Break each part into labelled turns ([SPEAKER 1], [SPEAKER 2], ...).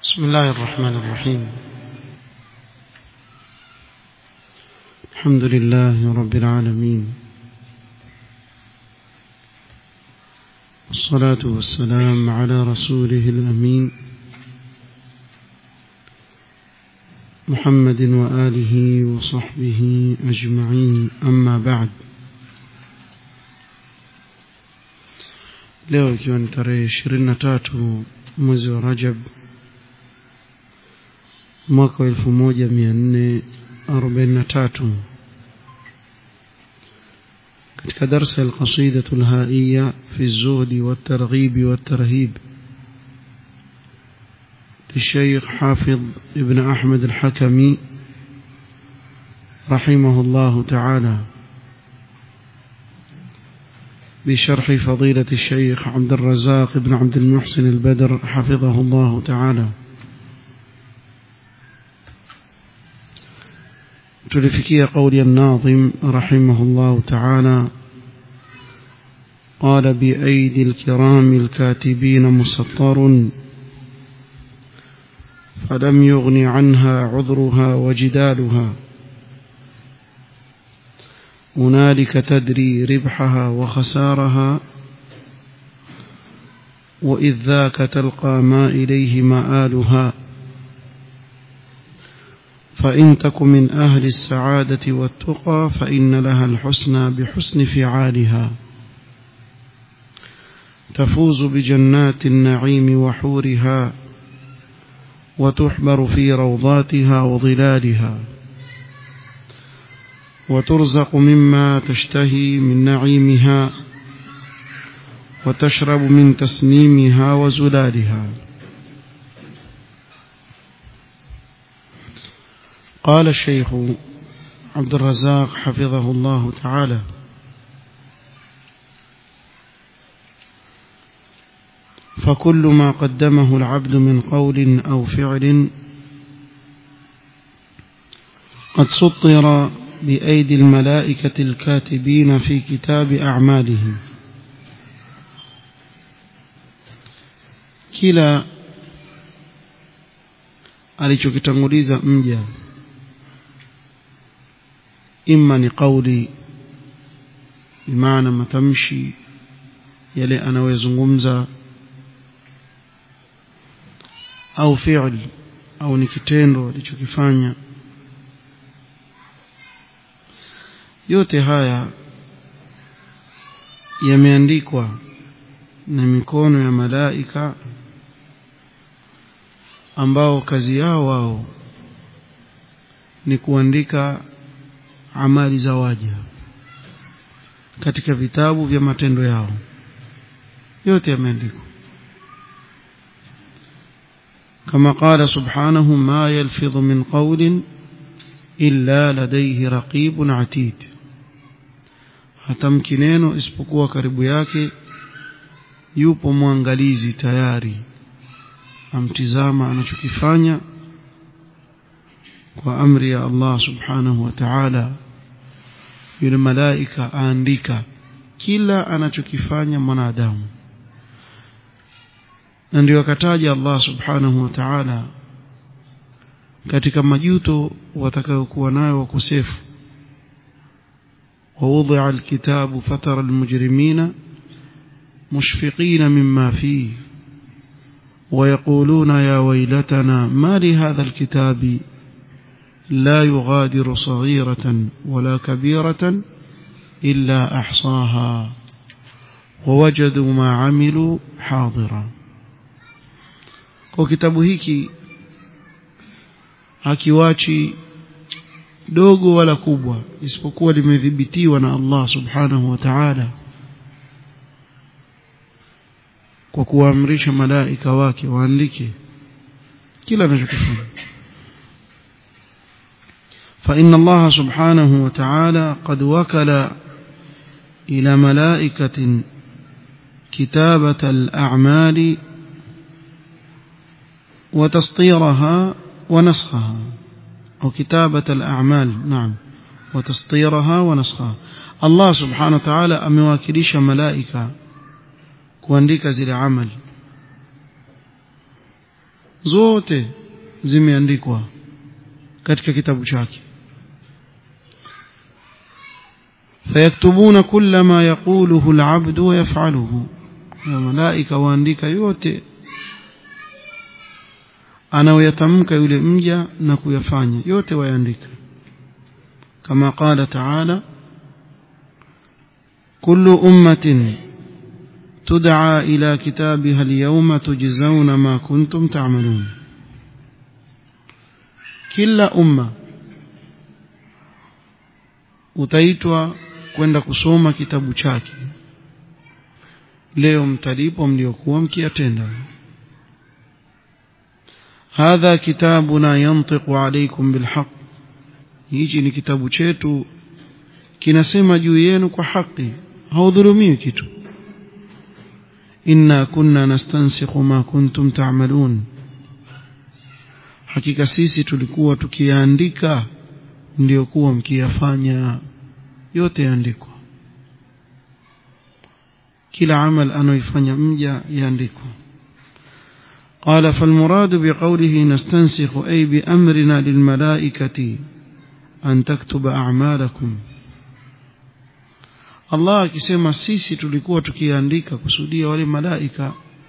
[SPEAKER 1] بسم الله الرحمن الرحيم الحمد لله رب العالمين والصلاة والسلام على رسوله الأمين محمد وآله وصحبه أجمعين أما بعد leo ikiwa ni tarehe ishirini na tatu mwezi wa rajab mwaka wa elfu moja mia nne arobaini na tatu katika darsa alqasidatu lhaiya fi lzuhdi waltarghibi waltarhib للشيخ حافظ ابن أحمد الحكمي رحمه الله تعالى بشرح فضيلة الشيخ عبد الرزاق بن عبد المحسن البدر حفظه الله تعالى تلفكي قول الناظم رحمه الله تعالى قال بأيدي الكرام الكاتبين مسطر فلم يغن عنها عذرها وجدالها هنالك تدري ربحها وخسارها وإذ ذاك تلقى ما إليه مآلها فإن تك من أهل السعادة والتقى فإن لها الحسنى بحسن فعالها تفوز بجنات النعيم وحورها وتحبر في روضاتها وظلالها وترزق مما تشتهي من نعيمها وتشرب من تسنيمها وزلالها قال الشيخ عبد الرزاق حفظه الله تعالى فكل ما قدمه العبد من قول أو فعل قد سطر بأيدي الملائكة الكاتبين في كتاب أعماله kila alichokitanguliza mja imma ni kauli bimaana matamshi yale anayozungumza au fi'l au ni kitendo alichokifanya yote haya yameandikwa na mikono ya malaika ambao kazi yao wao ni kuandika amali za waja katika vitabu vya matendo yao yote yameandikwa كما قال سبحانه ما يلفظ من قول إلا لديه رقيب عتيد hatamki neno isipokuwa karibu yake yupo mwangalizi tayari amtizama anachokifanya kwa amri ya Allah subhanahu wa ta'ala yule malaika aandika kila anachokifanya mwanadamu na ndio akataja Allah subhanahu wa ta'ala katika majuto watakayokuwa nayo wakosefu ووضع الكتاب فترى المجرمين مشفقين مما فيه ويقولون يا ويلتنا ما لهذا الكتاب لا يغادر صغيرة ولا كبيرة إلا أحصاها ووجدوا ما عملوا حاضرا kwa kitabu hiki hakiwachi dogo wala kubwa isipokuwa limedhibitiwa na Allah subhanahu wa ta'ala kwa kuamrisha malaika wake waandike kila anachokifanya فإن الله سبحانه وتعالى قد وكل إلى ملائكة كتابة الأعمال وتسطيرها ونسخها أو كتابة الأعمال نعم وتسطيرها ونسخها الله سبحانه وتعالى أمواكليش ملائكة kuandika zile amali zote zimeandikwa katika kitabu chake فيكتبون كل ما يقوله العبد ويفعله الملائكة waandika yote anayoyatamka yule mja na kuyafanya yote wayaandika kama qala ta'ala kullu ummatin tud'a ila kitabiha al-yawma tujzauna ma kuntum ta'malun kila umma utaitwa kwenda kusoma kitabu chake leo mtalipo mliokuwa mkiyatenda hadha kitabuna yantiqu alaykum bilhaq hichi ni kitabu chetu kinasema juu yenu kwa haki haudhulumiwi kitu inna kunna nastansikhu ma kuntum ta'malun hakika sisi tulikuwa tukiandika ndio kuwa mkiyafanya yote yaandikwa kila amal anayoifanya mja yaandikwa قال فالمراد بقوله نستنسخ أي بأمرنا للملائكة أن تكتب أعمالكم Allah akisema sisi tulikuwa tukiandika kusudia wale malaika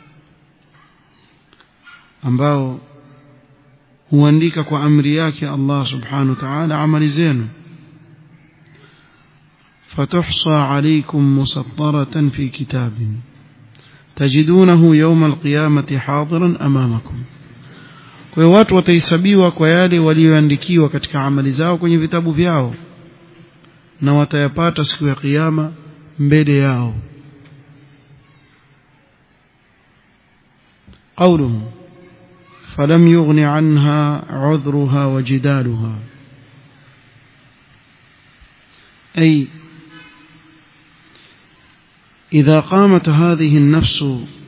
[SPEAKER 1] ambao huandika kwa amri yake Allah subhanahu wa ta'ala amali zenu فتحصى عليكم مسطرة في كتاب تجدونه يوم القيامة حاضرا أمامكم kwa hiyo watu watahesabiwa kwa yale walioandikiwa katika amali zao kwenye vitabu vyao na watayapata siku ya kiyama mbele yao قوله فلم يغن عنها عذرها وجدالها أي إذا قامت هذه النفس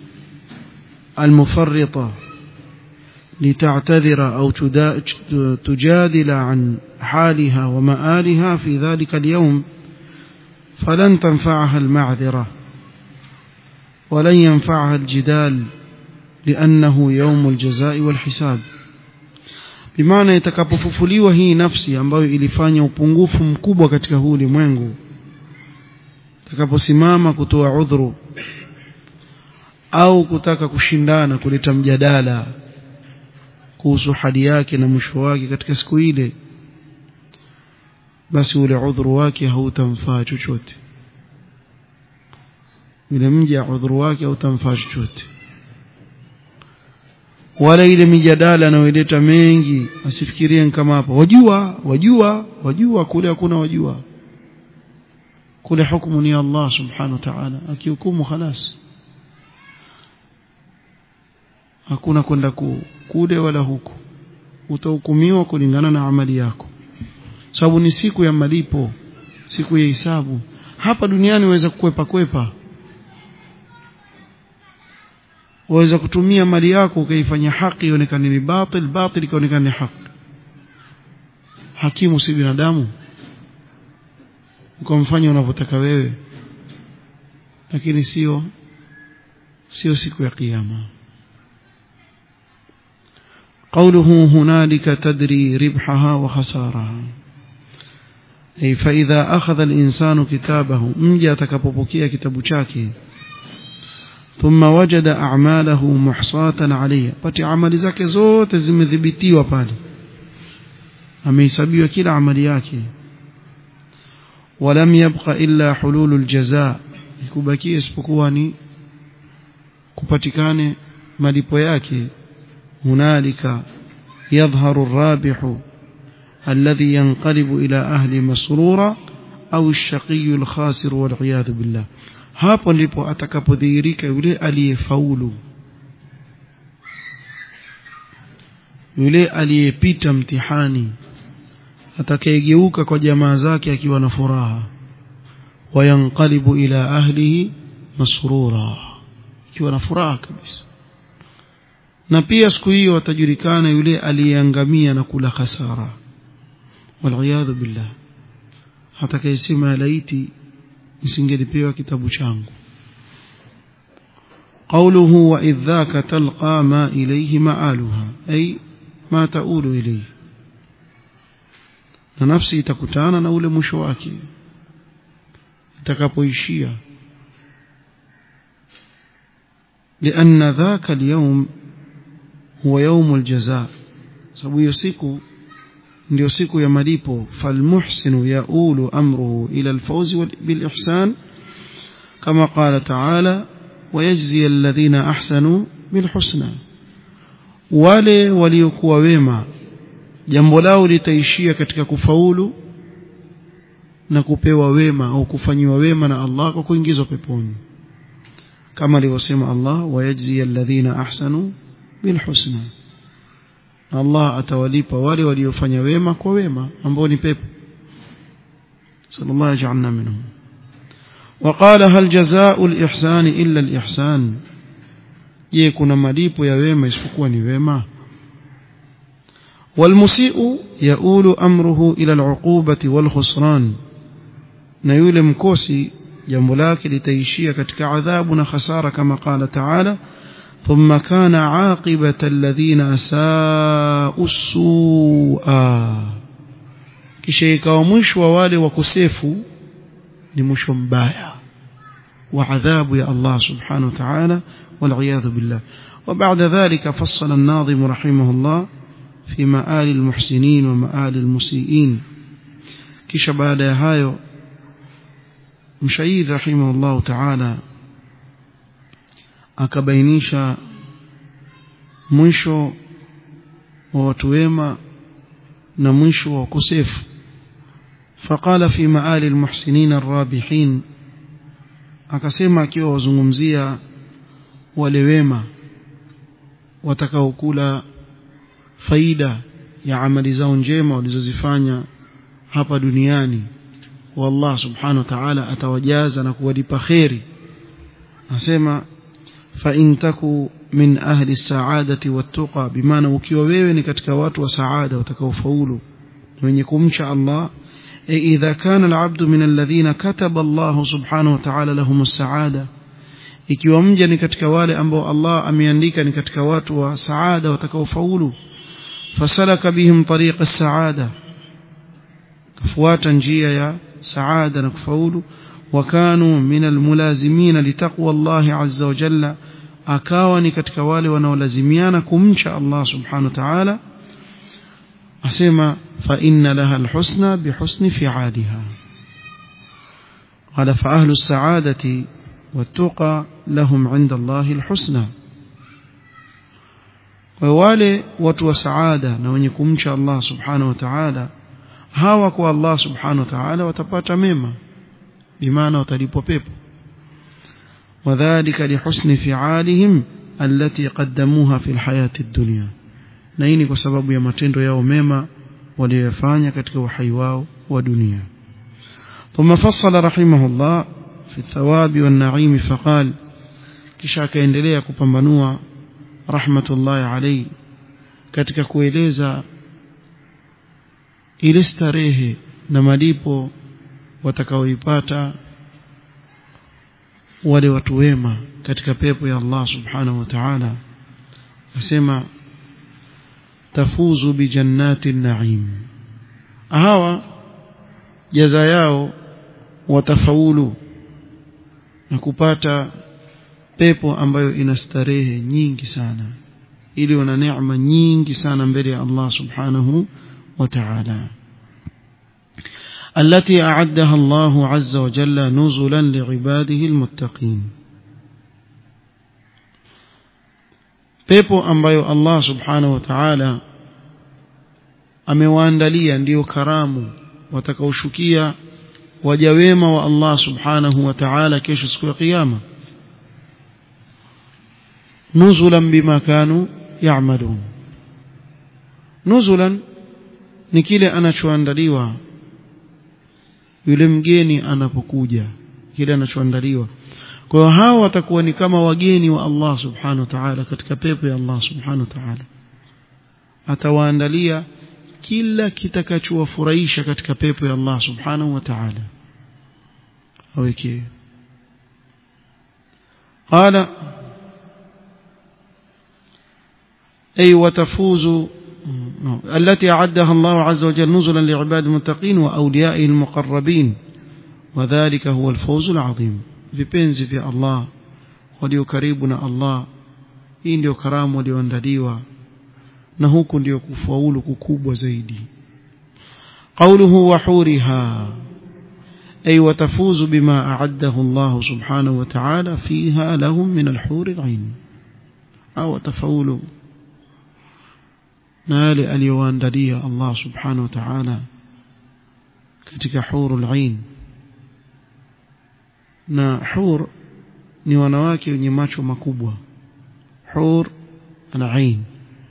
[SPEAKER 1] المفرطة لتعتذر أو تجادل عن حالها ومآلها في ذلك اليوم فلن تنفعها المعذرة ولن ينفعها الجدال لأنه يوم الجزاء والحساب bimaana itakapofufuliwa hii nafsi ambayo ilifanya upungufu mkubwa katika huu ulimwengu itakaposimama kutoa udhuru au kutaka kushindana kuleta mjadala kuhusu hali yake na mwisho wake katika siku ile basi ule udhuru wake hautamfaa chochote yule mja udhuru wake hautamfaa chochote wala ile mijadala anayoileta mengi asifikirie kama hapo wajua wajua wajua kule hakuna wajua kule hukumu ni Allah subhanahu wa ta'ala akihukumu khalas hakuna kwenda kule wala huku utahukumiwa kulingana na amali yako sababu ni siku ya malipo siku ya hisabu hapa duniani waweza kukwepa kwepa waweza kutumia mali yako ukaifanya haki ionekane ni batil batil ikaonekana ni haki hakimu si binadamu ukamfanya unavyotaka wewe lakini sio sio siku ya kiyama قوله هنالك تدري ربحها وخسارها أي فإذا أخذ الإنسان كتابه مجا تكببكيا كتاب شاكي ثم وجد أعماله محصاة عليه pati amali zake zote zimedhibitiwa pale amehesabiwa kila amali yake ولم يبق إلا حلول الجزاء ikubakia isipokuwa ni kupatikane malipo yake هنالك يظهر الرابح الذي ينقلب إلى أهل مسرورا أو الشقي الخاسر والعياذ بالله hapo ndipo atakapodhihirika yule aliyefaulu yule aliyepita mtihani atakayegeuka kwa jamaa zake akiwa na furaha wayanqalibu ila ahlihi masrura akiwa na furaha kabisa na pia siku hiyo atajulikana yule aliyeangamia na kula hasara waliyadhu billah atakayesema laiti nisingelipewa kitabu changu قوله وإذ ذاك تلقى ما إليه مآلها أي ما تؤول إليه na nafsi itakutana na ule mwisho wake itakapoishia لأن ذاك اليوم هو يوم الجزاء sababu hiyo siku ndio siku ya malipo falmuhsinu yaulu amruhu ila alfawzi bilihsan kama qala ta'ala ويجزي الذين أحسنوا بالحسنى wale waliokuwa wema jambo lao litaishia katika kufaulu na kupewa wema au kufanyiwa wema na Allah kwa kuingizwa peponi kama alivyosema Allah wayajzi alladhina ahsanu bilhusna Allah atawalipa wale waliofanya wema kwa wema ambao ni pepo sallallahu ajalna minhum وقال هل جزاء الإحسان إلا الإحسان je kuna malipo ya wema isipokuwa ni wema والمسيء يؤول أمره إلى العقوبة والخسران na yule mkosi jambo lake litaishia katika adhabu na khasara kama qala taala thumma kana aqibata alladhina asaa'u su'a kisha ikawa mwisho wa wale wakosefu ni mwisho mbaya wa adhabu ya Allah subhanahu wa ta'ala والعياذ بالله وبعد ذلك فصل الناظم رحمه الله في مآل المحسنين ومآل المسيئين kisha baada ya hayo mshairi rahimahullah ta'ala akabainisha mwisho wa watu wema na mwisho wa ukosefu فقال في مآل المحسنين الرابحين akasema akiwa wazungumzia wale wema watakaokula faida ya amali zao njema walizozifanya hapa duniani والله سبحانه وتعالى atawajaza na kuwalipa khairi nasema fa in taku min ahli saadati wattaqa bimaana ukiwa wewe ni katika watu wa saada watakaofaulu wenye kumcha Allah idha kana alabdu min alladhina kataba Allah subhanahu wa ta'ala lahum as-saada ikiwa mja ni katika wale ambao Allah ameandika ni katika watu wa saada watakaofaulu fasalaka bihim tariqa as-saada kafuata njia ya saada na kufaulu wakanu min almulazimin litaqwa Allah azza wa jalla akawa ni katika wale wanaolazimiana kumcha Allah subhanahu wa ta'ala asema fa inna laha alhusna bihusni fi'aliha qala fa ahlu as-sa'adati والتقى لهم عند الله الحسنى wale watu wa saada na wenye kumcha Allah subhanahu wa ta'ala hawa kwa Allah subhanahu wa ta'ala watapata mema bimaana watalipwa pepo wadhālika lihusni fi'alihim allati qaddamuha fil hayati ad-dunya na hii ni kwa sababu ya matendo yao mema waliyofanya katika uhai wao wa dunia ثم فصل رحمه الله في الثواب والنعيم فقال kisha akaendelea kupambanua rahmatullahi alayhi katika kueleza ile starehe na malipo watakaoipata wale watu wema katika pepo ya Allah subhanahu wa ta'ala asema tafuzu bi jannati naim hawa jaza yao watafaulu na kupata pepo ambayo ina starehe nyingi sana ili wana neema nyingi sana mbele ya Allah subhanahu wa ta'ala التي أعدها الله عز وجل نزلا لعباده المتقين pepo ambayo Allah subhanahu wa ta'ala amewaandalia ndiyo karamu watakaoshukia waja wema wa Allah subhanahu wa ta'ala kesho siku ya kiyama nuzulan bima kanu ya'malun nuzulan ni kile anachoandaliwa yule mgeni anapokuja kile anachoandaliwa kwa hiyo hao watakuwa ni kama wageni wa Allah subhanahu wa ta'ala katika pepo ya Allah subhanahu wa ta'ala atawaandalia kila kitakachowafurahisha katika pepo ya Allah subhanahu wa ta'ala aweke qala أي وتفوز التي أعدها الله عز وجل نزلا لعباد المتقين وأوليائه المقربين وذلك هو الفوز العظيم vipenzi vya Allah walio karibu na Allah hii ndio karamu walioandaliwa na huku ndio kufaulu kukubwa zaidi قوله وحورها أي وتفوز بما أعده الله سبحانه وتعالى فيها لهم من الحور العين أو تفول نال aliyoandalia Allah subhanahu wa ta'ala katika hurul ain na hur ni wanawake wenye macho makubwa hur al-ain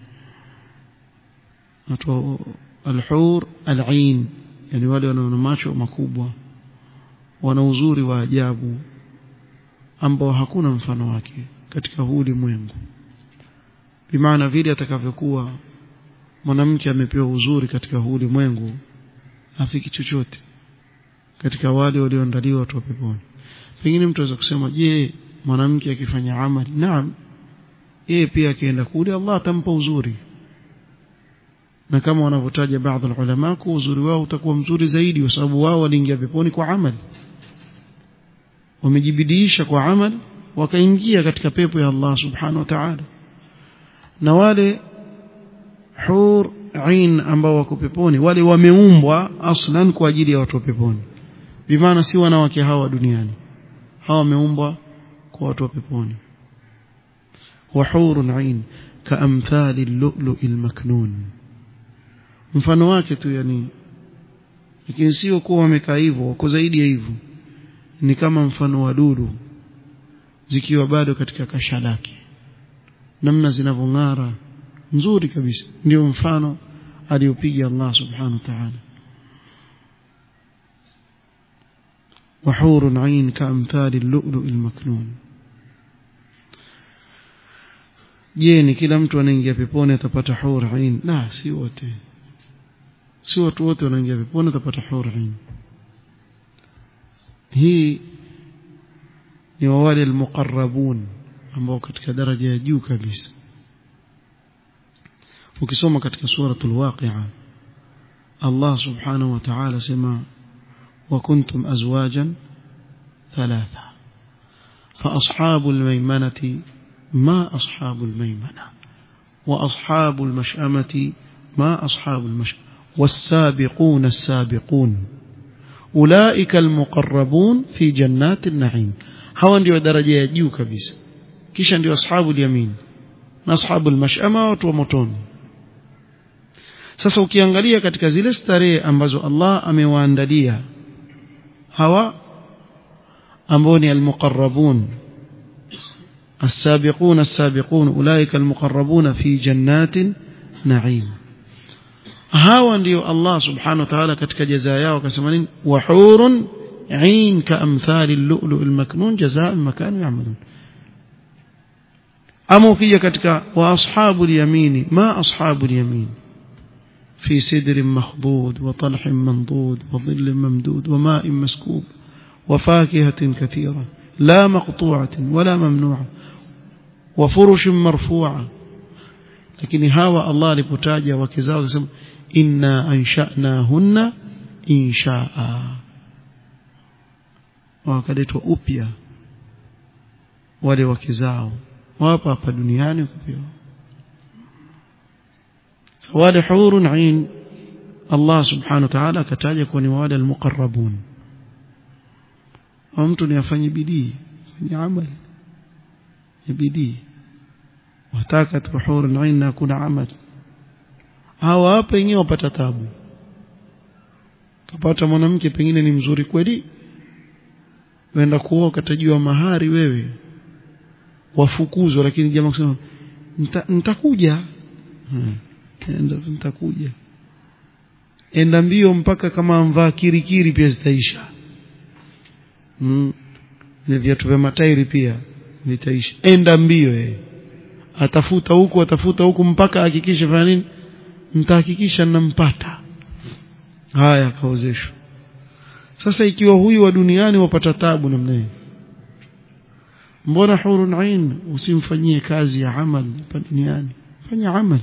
[SPEAKER 1] natoa al-hur al-ain yani wale wana macho makubwa wana uzuri wa ajabu ambao hakuna mfano wake katika huu ulimwengu bimaana vile atakavyokuwa mwanamke amepewa uzuri katika huu ulimwengu afiki chochote katika wale walioandaliwa watu wa peponi pengine mtu aweza kusema je mwanamke akifanya amali naam yeye pia akienda kule Allah atampa uzuri na kama wanavyotaja baadhi ya ulama kwa uzuri wao utakuwa mzuri zaidi kwa sababu wao waliingia peponi kwa amali wamejibidiisha kwa amali wakaingia katika pepo ya Allah subhanahu wa ta'ala na wale hur ain ambao wako peponi wale wameumbwa aslan kwa ajili ya watu wa peponi bimaana si wanawake hawa duniani hawa wameumbwa kwa watu wa peponi وحور عين كأمثال اللؤلؤ المكنون mfano wake tu yani lakini sio kuwa wamekaa hivyo wako zaidi ya hivyo ni kama mfano wa dudu zikiwa bado katika kasha lake namna zinavyong'ara nzuri kabisa ndio mfano aliopiga Allah subhanahu wa ta'ala وحور عين كأمثال اللؤلؤ المكنون je ni kila mtu anaingia peponi atapata hur ain la si wote si watu wote wanaingia peponi atapata hur ain hii ni wale almuqarrabun ambao katika daraja ya juu kabisa ukisoma katika suratul waqi'a Allah subhanahu wa ta'ala sema wa kuntum azwajan thalatha fa ashabul maymanati ما أصحاب الميمنة وأصحاب المشأمة ما أصحاب المشأمة والسابقون السابقون أولئك المقربون في جنات النعيم هوا ndio daraja ya juu kabisa kisha ndio ashabu yamin na ashabu almashama watu wa motoni sasa ukiangalia katika zile starehe ambazo Allah amewaandalia hawa ambao ni almuqarrabun السابقون السابقون أولئك المقربون في جنات نعيم hawa ndio Allah subhanahu wa ta'ala katika jaza yao akasema nini wahurun ain kaamthali al-lu'lu' al-maknun jazaa makanu ya'malun ama ukija katika wa ashabu al-yamin ma ashabu al-yamin fi sidrin makhdud wa talhin mandud wa dhillin mamdud wa ma'in maskub wa fakihatin kathira لا مقطوعة ولا ممنوعة وفرش مرفوعة لكن هوا الله لبتاجة وكزاو يسمى إنا أنشأناهن إنشاء wakaletwa upya wale wakizao wapo hapa duniani kupewa wale hurun ain Allah subhanahu wa ta'ala akataja kuwa ni wale almuqarrabun au mtu ni afanye bidii fanye amali ya bidii wataka tuhuru ain na kuna amali hawa hapa wenyewe wapata tabu kapata mwanamke pengine ni mzuri kweli wenda kuoa katajua mahari wewe wafukuzwa lakini jamaa kusema nitakuja enda nitakuja enda mbio mpaka kama mvaa kirikiri pia zitaisha mm. na viatu vya matairi pia vitaisha enda mbio yeye atafuta huku atafuta huku mpaka hakikisha fanya nini mtahakikisha nampata haya kaozeshwa sasa ikiwa huyu wa duniani wapata tabu namna hiyo mbona hurun ain usimfanyie kazi ya amali hapa duniani fanya amali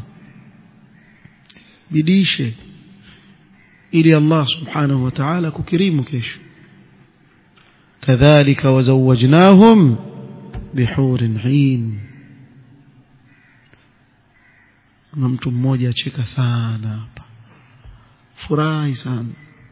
[SPEAKER 1] bidishe ili Allah subhanahu wa ta'ala kukirimu kesho kadhalika wazawajnahum bihurin hin na mtu mmoja acheka sana hapa furahi sana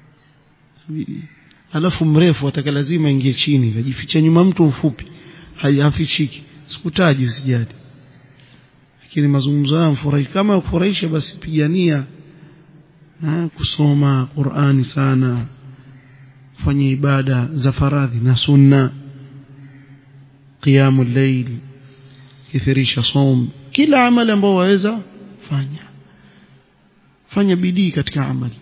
[SPEAKER 1] alafu mrefu ataka lazima ingie chini kajificha nyuma mtu mfupi hayafichiki sikutaji usijali lakini mazungumzo haya mfurahi kama kufurahisha basi pigania ha, kusoma Qur'ani sana kufanya ibada za faradhi na sunna qiyamul layl kithirisha som kila amali ambao waweza fanya fanya bidii katika amali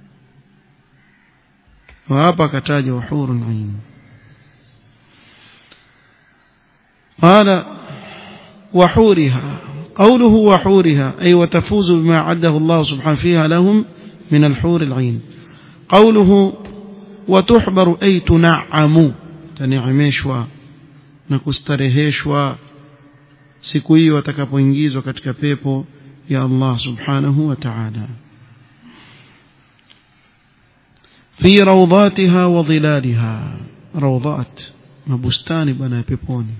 [SPEAKER 1] wa hapa akataja wahurun ain قال وحورها قوله وحورها أي وتفوز بما عده الله سبحانه فيها لهم من الحور العين قوله وتحبر أي تنعم تنعمشوا نكسترهشوا siku hiyo watakapoingizwa katika pepo ya Allah subhanahu wa ta'ala fi rawdatiha wa dhilaliha rawdat mabustani bana ya peponi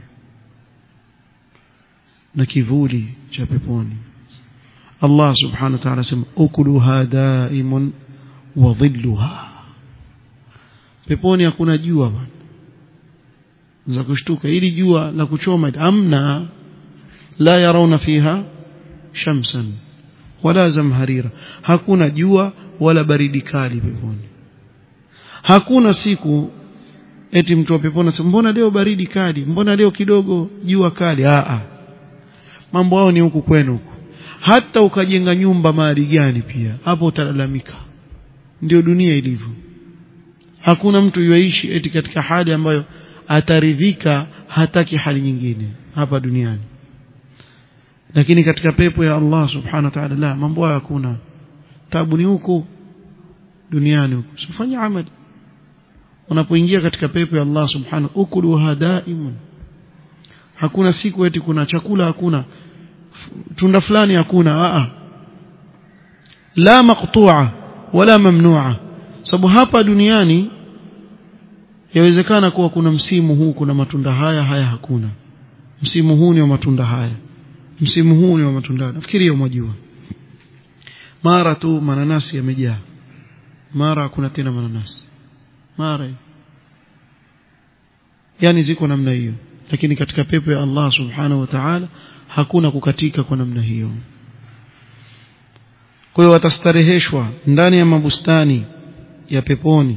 [SPEAKER 1] na kivuli cha peponi Allah subhanahu wa ta'ala sema ukuluha daimun wa dhilluha peponi hakuna jua bwana za kushtuka ili jua la kuchoma amna la yarawna fiha shamsan wala zamharira hakuna jua wala baridi kali peponi hakuna siku eti mtu wa peponi anasema mbona leo baridi kali mbona leo kidogo jua kali a a mambo yao ni huku kwenu huku hata ukajenga nyumba mahali gani pia hapo utalalamika ndio dunia ilivyo hakuna mtu yuishi eti katika hali ambayo ataridhika hataki hali nyingine hapa duniani lakini katika pepo ya Allah subhanahu wa ta'ala la mambo hayo hakuna tabu ni huku duniani huku sifanya amali unapoingia katika pepo ya Allah subhanahu ukuluha daimun hakuna siku eti kuna chakula hakuna tunda fulani hakuna a la maqtu'a wala mamnu'a sababu hapa duniani yawezekana kuwa kuna msimu huu kuna matunda haya haya hakuna msimu huu ni wa matunda haya msimu huu ni wa matunda nafikiri hiyo mwajua mara tu mananasi yamejaa mara hakuna tena mananasi mara yani ziko namna hiyo lakini katika pepo ya Allah subhanahu wa ta'ala hakuna kukatika kwa namna hiyo kwa hiyo watastareheshwa ndani ya mabustani ya peponi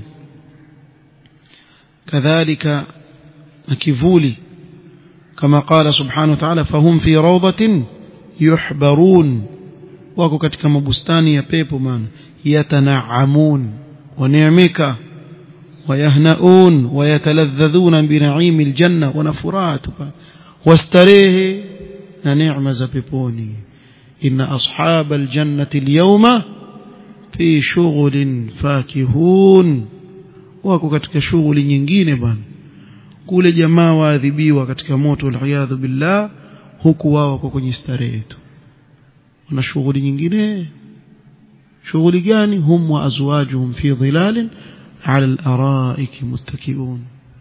[SPEAKER 1] kadhalika na kivuli kama qala subhanahu wa ta'ala fahum fi rawdatin yuhbarun wako katika mabustani ya pepo maana yatanaamun waneemeka ويهنؤون ويتلذذون بنعيم الجنة ونفراتها واستريه نعم زبيبوني إن أصحاب الجنة اليوم في شغل فاكهون wako katika shughuli nyingine bwana kule jamaa waadhibiwa katika moto waliyadhu billah huku wao wako kwenye starehe tu wana shughuli nyingine shughuli gani hum wa azwajuhum fi dhilalin على الأرائك متكئون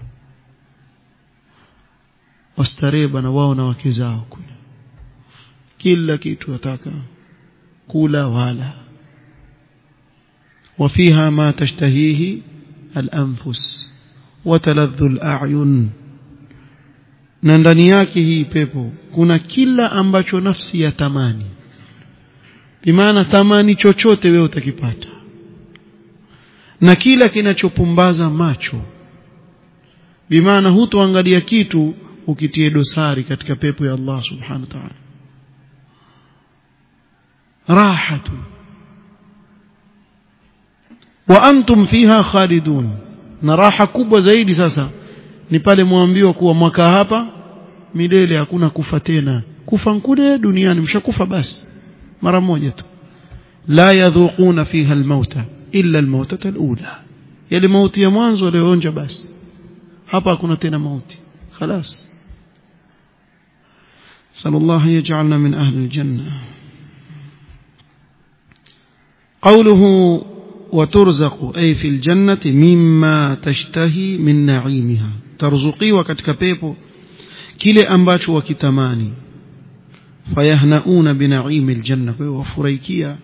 [SPEAKER 1] wastarehe bana wao na wake zao kule kila kitu wataka kula wala وفيها ما تشتهيه الأنفس وتلذ الأعين na ndani yake hii pepo kuna kila ambacho nafsi ya tamani bimaana tamani chochote wewe utakipata na kila kinachopumbaza macho bimaana hutoangalia kitu ukitie dosari katika pepo ya Allah subhanahu wa ta'ala rahatu wa antum fiha khalidun na raha kubwa zaidi sasa ni pale mwambiwa kuwa mwaka hapa milele hakuna kufa tena kufa kule duniani mshakufa basi mara moja tu la yadhuquna fiha almauta illa almautata alula yale mauti ya mwanzo walioonja basi hapa hakuna tena mauti خلاص صلى الله يجعلنا من أهل الجنة قوله وترزق أي في الجنة مما تشتهي من نعيمها ترزقي katika pepo kile ambacho wakitamani fayahnauna binaimi aljanna kwa hiyo wafurahikia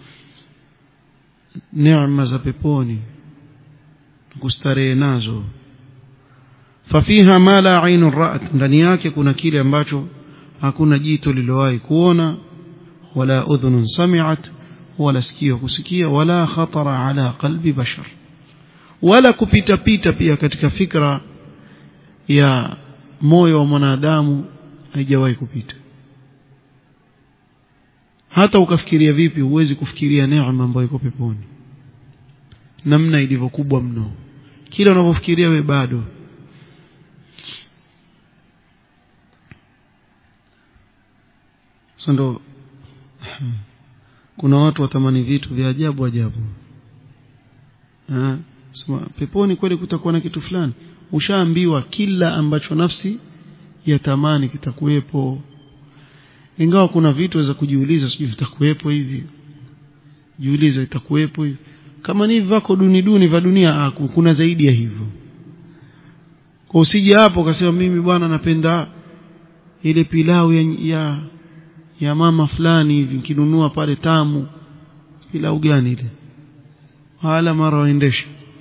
[SPEAKER 1] neema za peponi kustarehe nazo fafiha ma la ainun ra'at ndani yake kuna kile ambacho hakuna jito lilowahi kuona wala udhunun sami'at wala sikio kusikia wala khatara ala qalbi bashar wala kupita pita pia katika fikra ya moyo wa mwanadamu haijawahi kupita hata ukafikiria vipi huwezi kufikiria neema ambayo iko peponi namna ilivyokubwa mno kila unavyofikiria we bado ndo kuna watu watamani vitu vya ajabu ajabu ha? Sema, peponi kweli kutakuwa na kitu fulani ushaambiwa kila ambacho nafsi yatamani kitakuwepo ingawa kuna vitu waweza kujiuliza sijui vitakuwepo hivi jiuliza itakuwepo hivi kama ni vako duni duni vya dunia ah, kuna zaidi ya hivyo kwa usije hapo ukasema mimi bwana napenda ile pilau ya, ya ya mama fulani hivi nikinunua pale tamu pilau gani ile wala mara waendesha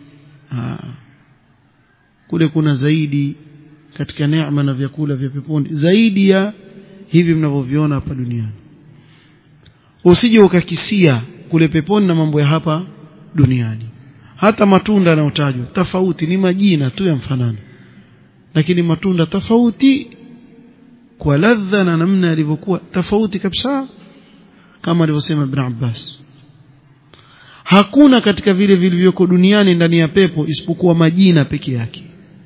[SPEAKER 1] kule kuna zaidi katika neema na vyakula vya peponi zaidi ya hivi mnavyoviona hapa duniani usije ukakisia kule peponi na mambo ya hapa duniani hata matunda yanayotajwa tofauti ni majina tu ya mfanano lakini matunda tofauti kwa ladha na namna yalivyokuwa tofauti kabisa kama alivyosema Ibn Abbas hakuna katika vile vilivyoko duniani ndani ya pepo isipokuwa majina peke yake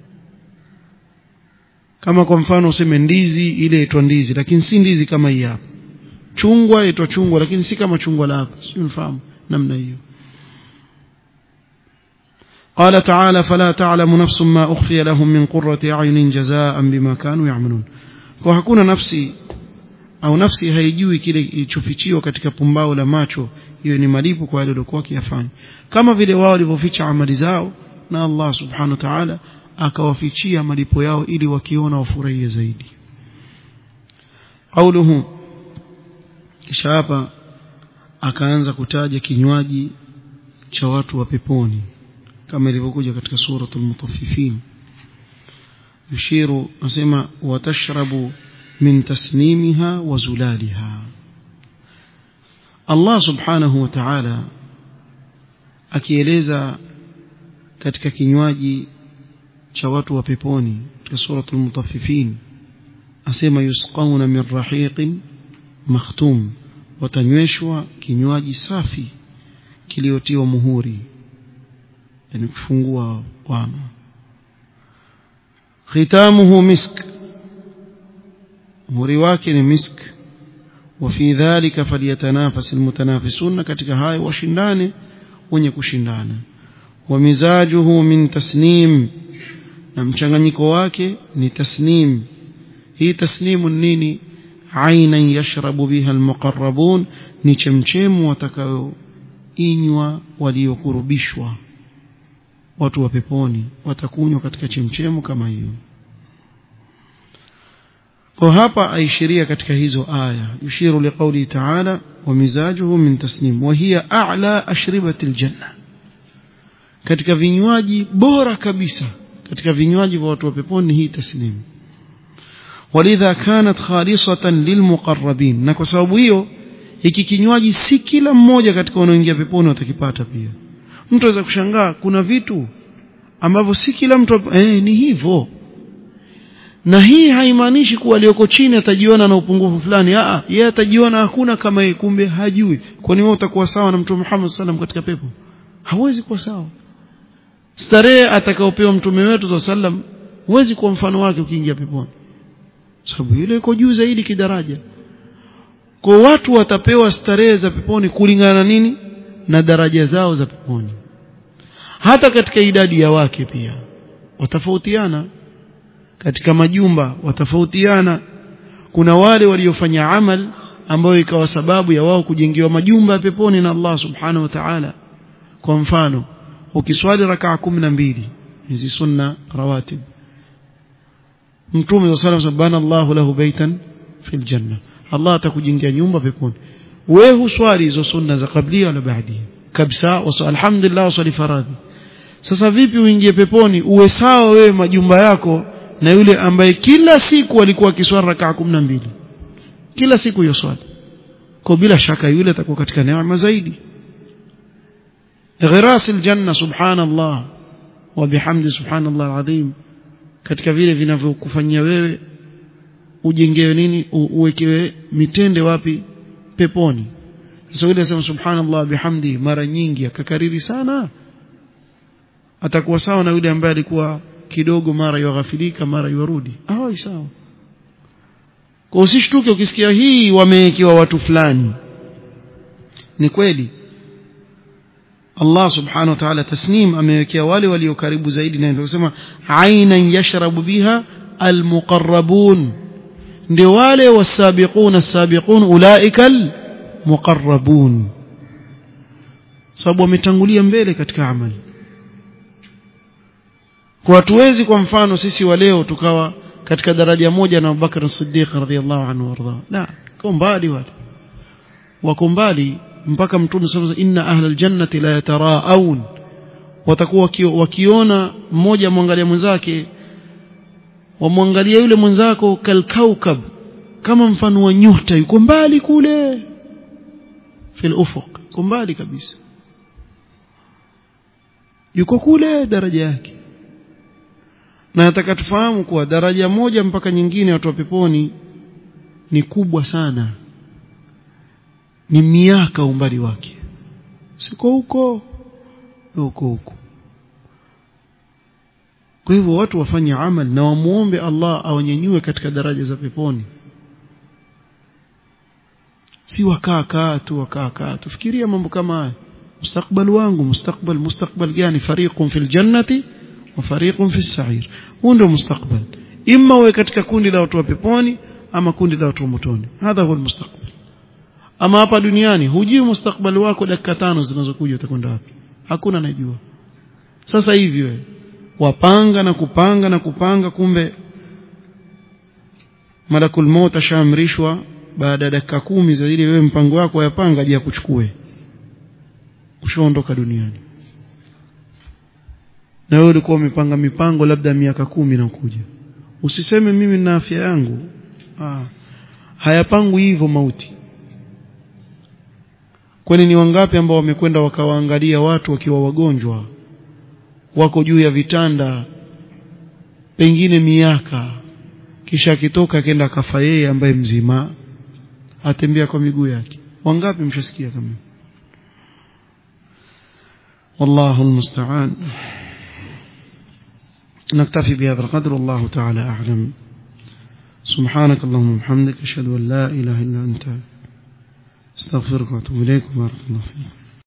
[SPEAKER 1] kama kwa mfano useme ndizi ile inaitwa ndizi lakini si ndizi kama hii hapa chungwa inaitwa chungwa lakini si kama chungwa la hapa sio unafahamu namna hiyo قال تعالى فلا تعلم نفس ما أخفي لهم من قرة أعين جزاء بما كانوا يعملون kwa hakuna nafsi au nafsi haijui kile kilichofichiwa katika pumbao la macho hiyo ni malipo kwa wale waliokuwa wakiyafanya kama vile wao walivyoficha amali zao na Allah subhanahu wa ta'ala akawafichia malipo yao ili wakiona wafurahie zaidi qauluhu kisha hapa akaanza kutaja kinywaji cha watu wa peponi kama ilivyokuja katika suratul mutaffifin yushiru nasema watashrabu min tasnimiha wa zulaliha Allah subhanahu wa ta'ala akieleza katika kinywaji cha watu wa peponi katika suratul mutaffifin asema yusqauna min rahiqin makhtum watanyweshwa kinywaji safi kiliotiwa muhuri yani kufungua bwana khitamuhu misk muhuri wake ni misk وفي ذلك فليتنافس المتنافسون katika hayo washindane wenye kushindana ومزاجه من تسنيم na mchanganyiko wake ni tasnim hii tasnimu nini ainan yashrabu biha almuqarrabun ni chemchemu watakayoinywa waliokurubishwa watu wa peponi watakunywa katika chemchemu kama hiyo kwa hapa aishiria katika hizo aya yushiru liqauli ta'ala wa mizajuhu min tasnim wa hiya a'la ashribati aljanna katika vinywaji bora kabisa katika vinywaji vya watu wa peponi hii tasnim walidha kanat khalisatan lilmuqarrabin na kwa sababu hiyo hiki kinywaji si kila mmoja katika wanaoingia peponi watakipata pia mtu aweza kushangaa kuna vitu ambavyo si kila mtu eh, ni hivyo na hii haimaanishi kuwa aliyoko chini atajiona na upungufu fulani a yeye atajiona hakuna kama yeye kumbe hajui kwani wewe utakuwa sawa na mtume Muhammad sallam katika pepo hawezi kuwa sawa starehe atakaopewa mtume wetu sallam huwezi kuwa mfano wake ukiingia peponi sababu yule yuko juu zaidi kidaraja kwa watu watapewa starehe za peponi kulingana na nini na daraja zao za peponi hata katika idadi ya wake pia watafautiana katika majumba watafautiana kuna wale waliofanya amal ambayo ikawa sababu ya wao kujengewa majumba ya peponi na Allah subhanahu wa ta'ala kwa mfano ukiswali rakaa kumi na mbili hizi sunna rawatib mtume sallallahu alayhi wasallam Allahu lahu baitan fil janna Allah atakujengea nyumba peponi wewe huswali hizo sunna za kablia wala baadia kabisa alhamdulillah waswali faradhi sasa vipi uingie peponi uwe sawa wewe majumba yako na yule ambaye kila siku alikuwa akiswali rakaa kumi na mbili kila siku hiyo swali kwa bila shaka yule atakuwa katika neema zaidi غراس الجنة سبحان الله وبحمد سبحان الله العظيم katika vile vinavyokufanyia wewe ujengewe nini uwekewe mitende wapi peponi sasa yule sema subhanallah bihamdi mara nyingi akakariri sana atakuwa sawa na yule ambaye alikuwa kidogo mara yaghafilika mara yarudi ah sawa kwa usishtuke ukisikia hii wamewekewa watu fulani ni kweli Allah subhanahu wa ta'ala tasnim amewekea wale walio karibu zaidi na ndio kusema ainan yashrabu biha almuqarrabun ndio wale wasabiquna as-sabiqun ulaikal muqarrabun sababu wametangulia mbele katika amali kwa hatuwezi kwa mfano sisi wa leo tukawa katika daraja moja na Abubakar Siddiq radhiyallahu anhu warda la kwa mbali wale wako mbali mpaka mtume sasa inna ahlal jannati la yataraun watakuwa wakiona mmoja mwangalia mwenzake wamwangalia yule mwenzako kalkaukab kama mfano wa nyota yuko mbali kule fil ufuq yuko mbali kabisa yuko kule daraja yake na nataka tufahamu kuwa daraja moja mpaka nyingine watu wa peponi ni kubwa sana ni miaka umbali wake siko huko huko huko kwa hivyo watu wafanye amal na wamuombe Allah awanyanyue katika daraja za peponi si wakaa kaa tu wakaa kaa tufikiria mambo kama haya mustakbal wangu mustakbal mustakbal gani fariqun fil jannati wa fariqun fis sa'ir huu ndio mustakbal imma uwe katika kundi la watu wa peponi ama kundi la watu wa motoni hadha huwa mustakbal ama hapa duniani hujui mustakbali wako dakika tano zinazokuja utakwenda wapi hakuna anajua sasa hivi wewe wapanga na kupanga na kupanga kumbe malakul maut ashaamrishwa baada ya dakika kumi za ile wewe mpango wako wayapanga je akuchukue ushaondoka duniani na wewe ulikuwa umepanga mipango labda miaka kumi na kuja usiseme mimi na afya yangu ah hayapangwi hivyo mauti kwani ni wangapi ambao wamekwenda wakawaangalia watu wakiwa wagonjwa wako juu ya vitanda pengine miaka kisha akitoka akaenda akafa yeye ambaye mzima atembea kwa miguu yake wangapi mshasikia kama والله المستعان نكتفي بهذا القدر والله تعالى أعلم سبحانك اللهم وبحمدك أشهد أن لا إله إلا أنت استغفرك واتوب اليك وبارك الله فيك